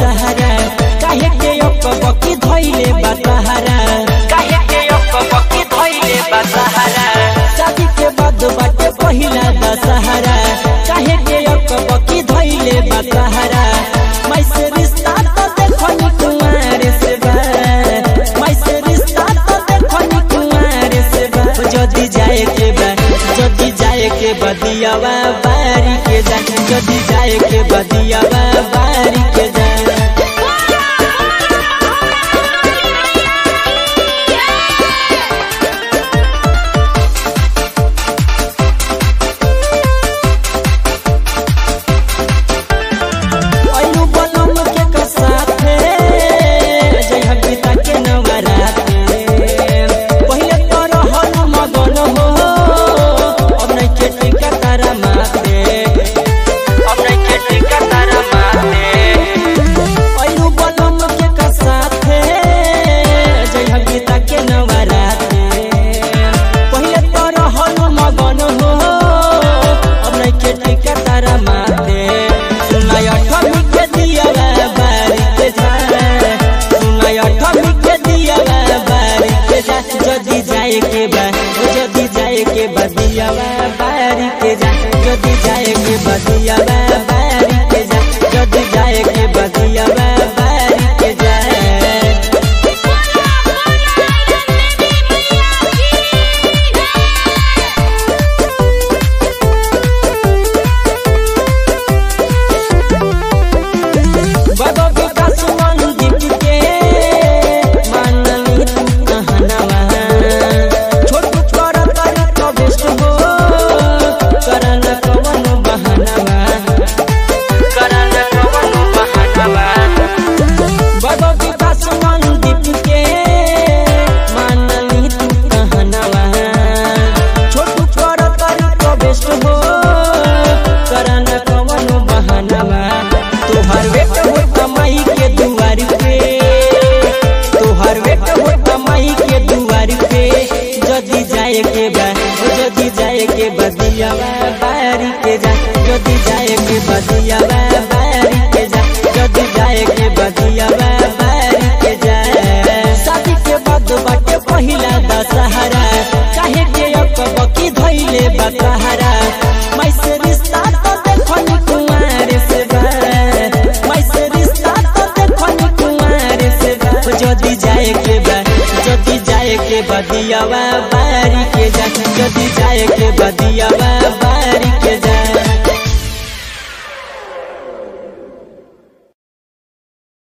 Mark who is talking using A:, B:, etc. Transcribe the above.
A: दशहरा काहे के अकबकी धइले बा सहारा काहे के अकबकी धइले बा सहारा शादी के बाद बाटे पहिला दशहरा काहे के अकबकी धइले बा सहारा मैं से रिश्ता तो देखो नी कुमार से बा मैं से रिश्ता तो देखो नी कुमार से बा जदी जाए के बा जदी जाए के बदियावा बारी के जा जदी जाए के बदियावा बारी के जा अइनु बनम के का साथे जय हबीता के नवराते पहिले तो रहल मगन हो अब नहीं के टिका तारा माते अब नहीं के टिका तारा माते अइनु बनम के का साथे जय हबीता के नवराते पहिले तो रहल मगन हो अब नहीं के टिका तारा माते सुनाय अठमी के दिया बारी के जा सुनाय अठमी के दिया बारी के जा जदी जाए के बा ओ जदी जाए के बदिया बारी के जा जदी जाए के बदिया बारी के जा जदी जाए के बदिया बारी के जा बाबा विकास मंदिर के मानली तू कहनवा छोट कर कर प्रवेश हो करन कवन बहनवा करन कवन बहनवा बाबा विकास मंदिर के मानली तू कहनवा छोट कर कर प्रवेश हो करन कवन बहनवा तोहर बेट हो कमाई के दुआर पे तोहर बेट हो कमाई के दुआर पे जदी जाए के बा ओ जदी जाए के बदिया बारी के जा जदी जाए के बदिया बारी के जा जदी जाए के बदिया बारी के जा शादी के बाद बाटे पहिला दशहरा काहे के अकबकी धइले बा सहारा मैं से रिश्ता तो देखो नी कुमार से बा मैं से रिश्ता तो देखो नी कुमार से बा जदी जाए के बा जदी जाए के बदियावा बारी के जा जदी जाए के बदियावा